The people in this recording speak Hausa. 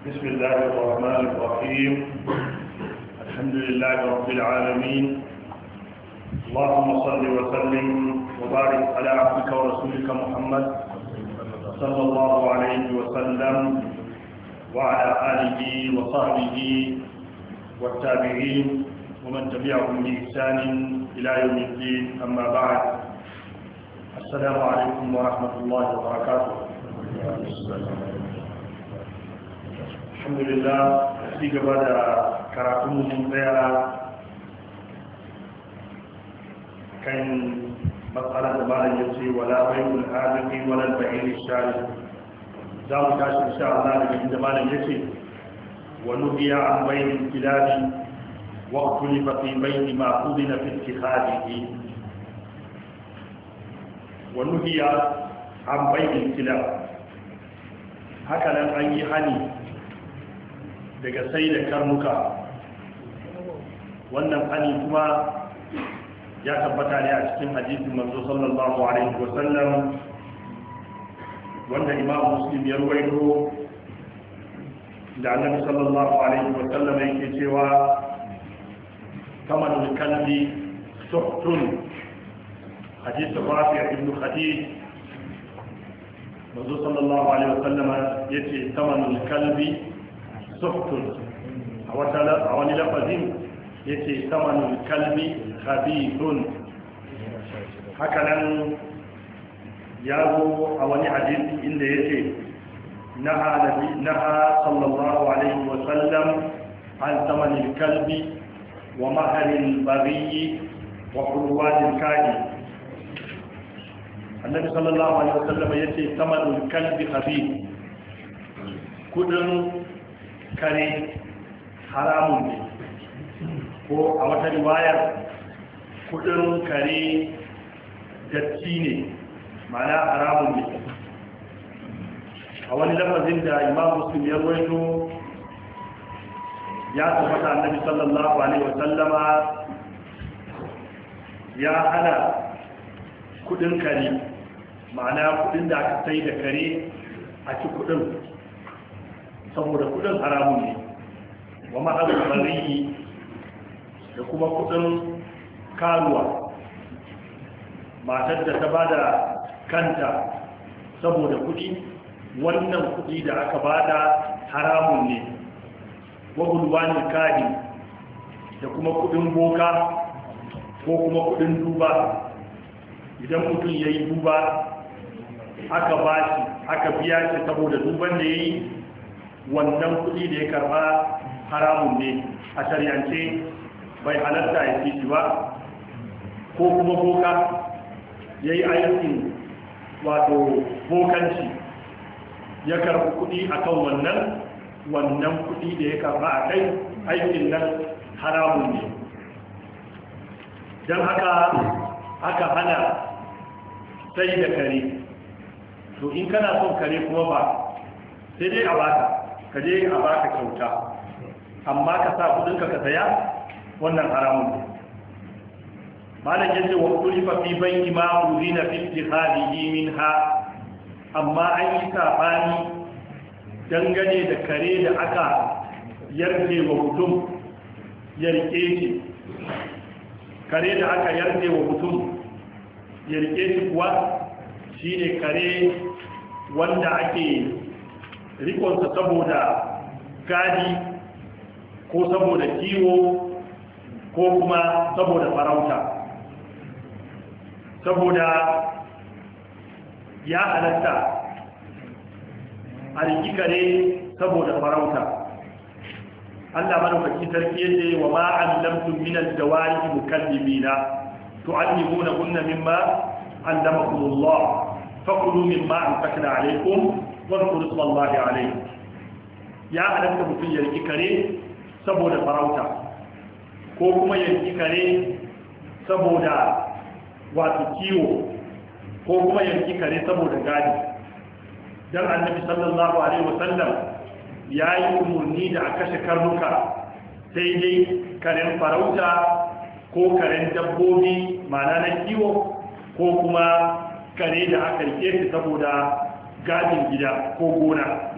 بسم الله الرحمن الرحيم الحمد لله رب العالمين اللهم صل وسلم وبارك على عبدك ورسولك محمد صلى الله عليه وسلم وعلى آله وصحبه والتابعين ومن تبعهم بإحسان إلى يوم الدين أما بعد السلام عليكم ورحمة الله وبركاته الحمد لله في قبل كراكم من بيرا كان مسألة ما يجري ولا بيع الآدم ولا البعير الشارع za mu tashi insha Allah daga inda malam yace wa nuhiya an bayin kilabi wa ukhlifa fi bayn ma udina fi ittikhadihi wa nuhiya an bayin kilab haka nan an yi hani daga sai da karnuka wannan hani kuma ya tabbata ne a cikin hadisin manzo sallallahu alaihi wasallam wanda imam muslim ya ruwaito da annabi sallallahu alaihi wa sallam yake cewa kamanul kalbi suhtun hadith rafi' ibn khadij manzo sallallahu alaihi wa sallam yace kamanul kalbi suhtun a wata a wani lafazin yace kamanul kalbi khabithun haka nan ya zo a wani hadisi inda ya ce naha sallallahu alaihi wasallam an samanin kalbi wa maharin bariyi wa kurwanin kaji annabi sallallahu alaihi wasallam ya ce samanin kalbi abi kudin kare haramun ne ko a wata riwayar kudin kare datti ne mana haramun ne a wani lafazin da imam muslim ya ruwaito ya tabbata annabi sallallahu alaihi wasallama ya hana kudin kare ma'ana kudin da aka sai da kare a ci kudin saboda kudin haramun ne wa ma'azin bariyi da kuma kudin karuwa matar da ta bada kanta saboda kudi wannan kudi da aka bada haramun ne wagulwanin kadi da kuma kudin boka ko kuma kudin duba idan mutum ya yi duba aka ba shi aka biya shi saboda duban da ya yi wannan kudi da ya karba haramun ne a shari'ance bai halatta ya fi shi ba ko kuma boka ya yi aikin wato bokanci ya karbi kudi akan wannan wannan kudi da ya karba a kai aikin nan haramun ne don haka aka hana sai da kare to in kana son kare kuma ba sai dai a baka ka je a baka kyauta amma ka sa kudinka ka saya wannan haramun ne malam yace wa kulifa fi bayni ma uzina fi ittikhadihi minha amma an yi sabani dangane da kare da aka yarje wa mutum ya rike shi kare da aka yarje wa mutum ya rike shi kuwa shine kare wanda ake rikonsa saboda gadi ko saboda kiwo ko kuma saboda farauta saboda ya halatta a riki kare saboda farauta Allah madaukaki sarki yace wa ma allamtum min al-jawari mukallibina tu'allimuna kunna mimma allamakumullah fakulu mimma anfaqna alaykum wa dhkuru ismallahi alayhi ya halatta mutum ya riki kare saboda farauta ko kuma ya riki kare saboda wato kiwo ko kuma yanki kare saboda gadi don annabi sallallahu alaihi wasallam ya yi umarni da a kashe karnuka sai dai karen farauta ko karen dabbobi mana na kiwo ko kuma kare da aka rike shi saboda gadin gida ko gona